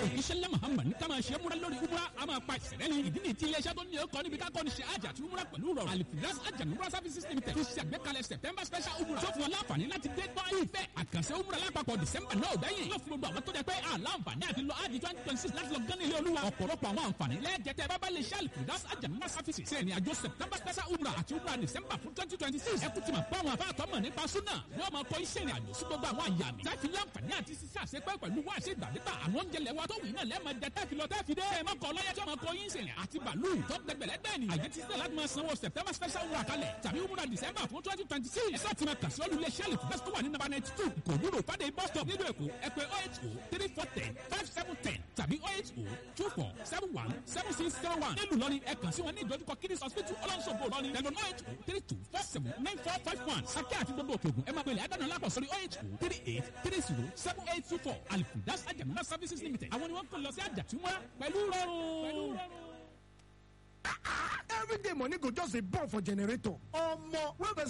ìṣẹ̀lẹ̀ muhammad ní ká máa ṣe múra lórí umra a máa pa ìṣẹ̀lẹ̀ ní ìdí ní ti iléeṣẹ́ tó ní ọkọ̀ níbi ká kọ́ni ṣe àjà àti umra pẹ̀lú rọrùn alifiras àjà umra services limited tó ṣe àgbékalẹ̀ september special umra tó fún wọn láǹfààní láti dé gbọ́ ìfẹ́ àkànṣe umra lápapọ̀ december náà gbẹ̀yìn yóò fún gbogbo àwọn tó jẹ pé àlàǹfààní àti lọ àjì twenty twenty six láti lọ gán ilé olúwa ọ̀pọ̀lọpọ̀ àwọn àǹfààní lẹ́ẹ̀jẹ̀tẹ̀ bábá lè ṣe alifiras àjà umra services ṣe ìrìnàjò september special umra àti umra december fún twenty twenty six ẹ kú ti mọ̀ pé àwọn afáàtọ́ mọ̀ nípa súnà wọ́n máa kọ́ iṣẹ́ ìrìnàjò sí gbogbo àwọn àyà mi táfi láǹfààní àti sísá àṣepẹ́ pẹ̀lú wá àṣẹ ìgbàdégbà àwọn oúnjẹ lẹ́wà tó wì náà lẹ́ẹ̀mọ jẹ táfi lọ táfi dé ẹ má kọ lọ́yẹ tí wọ́n kọ yín sìn àti bàálù tó gbẹgbẹ̀lẹ́ bẹ́ẹ̀ ni àyè ti sílẹ̀ láti máa sanwó september special wúrà kalẹ̀ tàbí wúrà december fún twenty twenty six ẹ̀sọ́ ti máa kà sí olùlé sẹ́ẹ̀lì fún bẹ́sítọ́ wà ní nàbà ninety two kò dúró fàdé bus stop nílùú èkó ẹ pè oh eight oh three four ten five seven ten tàbí oh eight oh two four seven one seven six zero one nílùú lọ́ni ẹ kàn sí wọn ní ìdojúkọ kidney hospital ọlọ́nṣogbo lọ́ni tẹ̀lé oh eight oh three two four seven nine four five one sákẹ́ àti gbogbo òkè ògùn ẹ máa pèlè àdánù lápò sórí oh eight oh three eight three zero seven eight two four alifudas ajamuna services limited àwọn ni wọ́n kàn lọ sí àjàtúmọ̀ pẹ̀lú rọrùn. everyday money go just dey burn for generator omo wey